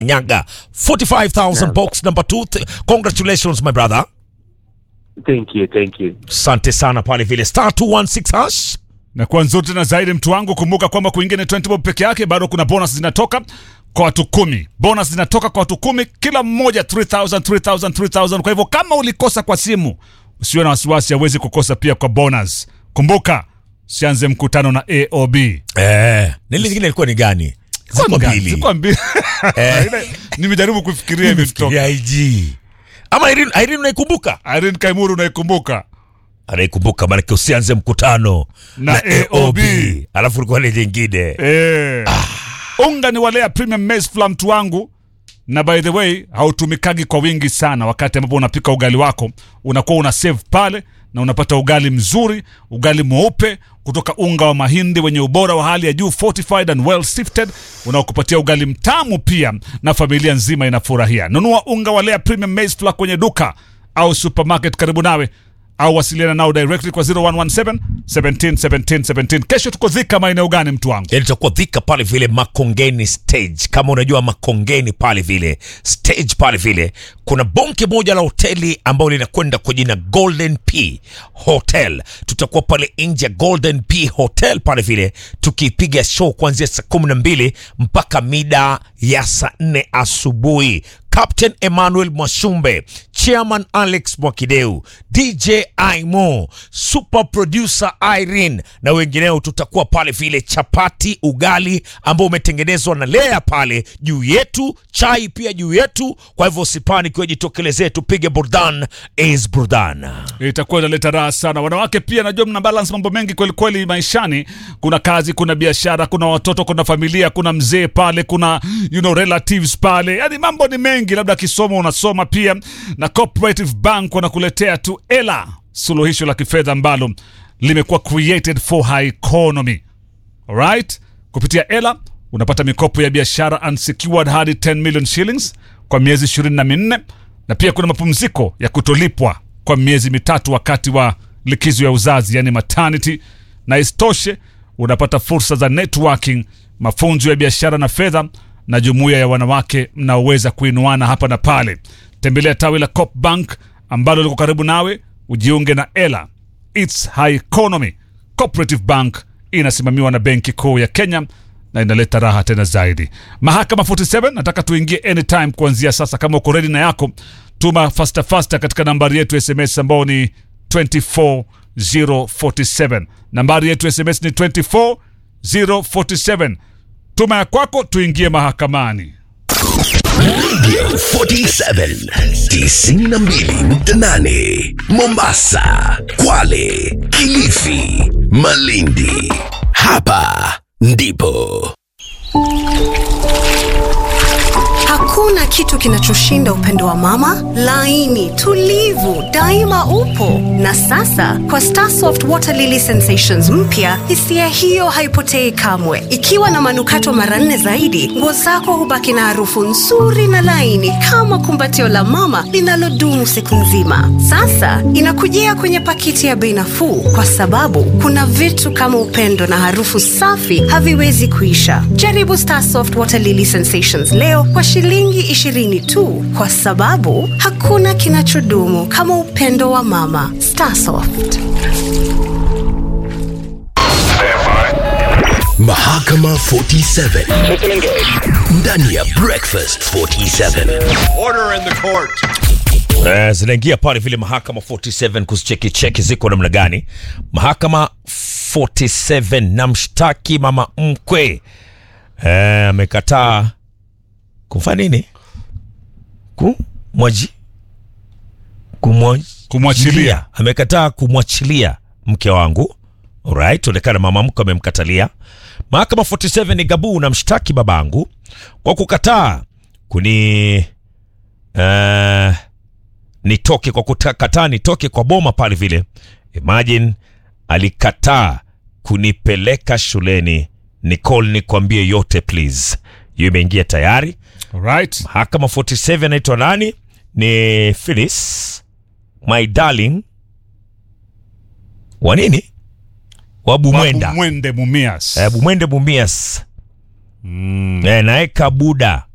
Nyaga 45000 box number 2 congratulations my brother Thank you, thank you. asante sana pale vile star 216 hash na kwa nzuri tena zaidi mtu wangu kumbuka kwamba kuingia ni 20 bob peke yake bado kuna bonus zinatoka kwa watu kumi bonus zinatoka kwa watu kumi kila mmoja 3000 3000 3000 kwa hivyo kama ulikosa kwa simu usiwe na wasiwasi hawezi kukosa pia kwa bonus kumbuka sianze mkutano na aob eh nili lingine ilikuwa ni gani ziko mbili Zilikuwa mbili Ile- nimejaribu kufikiria imetoka ya IG ama Irene Irene unaikumbuka Irene Kaimuru unaikumbuka anaikumbuka maanake usianze mkutano Na AOB. alafu ulikuwa ile jingine Eh. Unga ni walea premium maize flour mtu wangu, na by the way hautumikagi kwa wingi sana. Wakati ambapo unapika ugali wako, unakuwa una save pale na unapata ugali mzuri, ugali mweupe kutoka unga wa mahindi wenye ubora wa hali ya juu, fortified and well sifted, unaokupatia ugali mtamu pia, na familia nzima inafurahia. Nunua unga wa Lea premium maize flour kwenye duka au supermarket karibu nawe au wasiliana nao directly kwa 0117 17 17 17. Kesho tuko Thika, maeneo gani mtu wangu? yani tutakuwa dhika pale vile makongeni stage kama unajua makongeni pale vile stage pale vile kuna bonge moja la hoteli ambayo linakwenda kwa jina golden p hotel tutakuwa pale nje ya golden p hotel pale vile tukipiga show kuanzia saa kumi na mbili mpaka mida ya saa nne asubuhi Captain Emmanuel Mwashumbe, Chairman Alex Mwakideu, DJ Aimo, Super Producer Irene na wengineo. Tutakuwa pale vile, chapati, ugali ambao umetengenezwa na Lea pale juu yetu, chai pia juu yetu. Kwa hivyo usipani kiwa jitokelezee, tupige burdan is burdan. itakuwa inaleta raha sana. Wanawake pia najua mna balance mambo mengi kweli kweli maishani. Kuna kazi, kuna biashara, kuna watoto, kuna familia, kuna mzee pale, kuna you know, relatives pale, yani mambo ni mengi. Labda kisomo unasoma pia, na Cooperative Bank wanakuletea tu ela, suluhisho la kifedha ambalo limekuwa created for high economy. Alright? Kupitia ela unapata mikopo ya biashara unsecured hadi 10 million shillings kwa miezi 24 na pia kuna mapumziko ya kutolipwa kwa miezi mitatu wakati wa likizo ya uzazi yani maternity, na isitoshe unapata fursa za networking, mafunzo ya biashara na fedha na jumuiya ya wanawake mnaoweza kuinuana hapa na pale. Tembelea tawi la Coop Bank ambalo liko karibu nawe, ujiunge na ela. It's high economy. Cooperative Bank inasimamiwa na Benki Kuu ya Kenya na inaleta raha tena zaidi. Mahakama 47 nataka tuingie anytime kuanzia sasa. Kama uko ready na yako, tuma faster faster katika nambari yetu ya SMS ambao ni 24047. Nambari yetu ya SMS ni 24047. Tuma ya kwako, tuingie mahakamani. 47 92.8 Mombasa, Kwale, Kilifi, Malindi. Hapa ndipo Hakuna kitu kinachoshinda upendo wa mama, laini, tulivu, daima upo. Na sasa kwa Starsoft Water Lily Sensations mpya, hisia hiyo haipotei kamwe. Ikiwa na manukato mara nne zaidi, nguo zako hubaki na harufu nzuri na laini kama kumbatio la mama linalodumu siku nzima. Sasa inakujia kwenye pakiti ya bei nafuu, kwa sababu kuna vitu kama upendo na harufu safi haviwezi kuisha. Jaribu Starsoft Water Lily Sensations leo kwa shilingi 20 tu, kwa sababu hakuna kinachodumu kama upendo wa mama. Starsoft. Mahakama 47 ndani ya Breakfast 47. Order in the court. Eh, zinaingia pale vile mahakama 47 kuzicheki cheki ziko namna gani. Mahakama 47 na mshtaki mama mkwe eh, amekataa kufanya nini? Kumwaji kumwaji Kumwachilia. amekataa kumwachilia mke wangu. Alright, onekana mama mkwe amemkatalia. Mahakama 47 ni gabu na mshtaki babangu kwa kukataa kuni eh, nitoke kwa kukataa nitoke kwa boma pale vile. Imagine alikataa kunipeleka shuleni. Nicole, nikwambie yote please. Hiyo imeingia tayari. Alright. Mahakama 47 anaitwa nani? Ni Phyllis my darling wa nini? Wa Bumwenda. Mwende Mumias. Eh, Bumwende Bumias. Mm. Eh, naeka Buda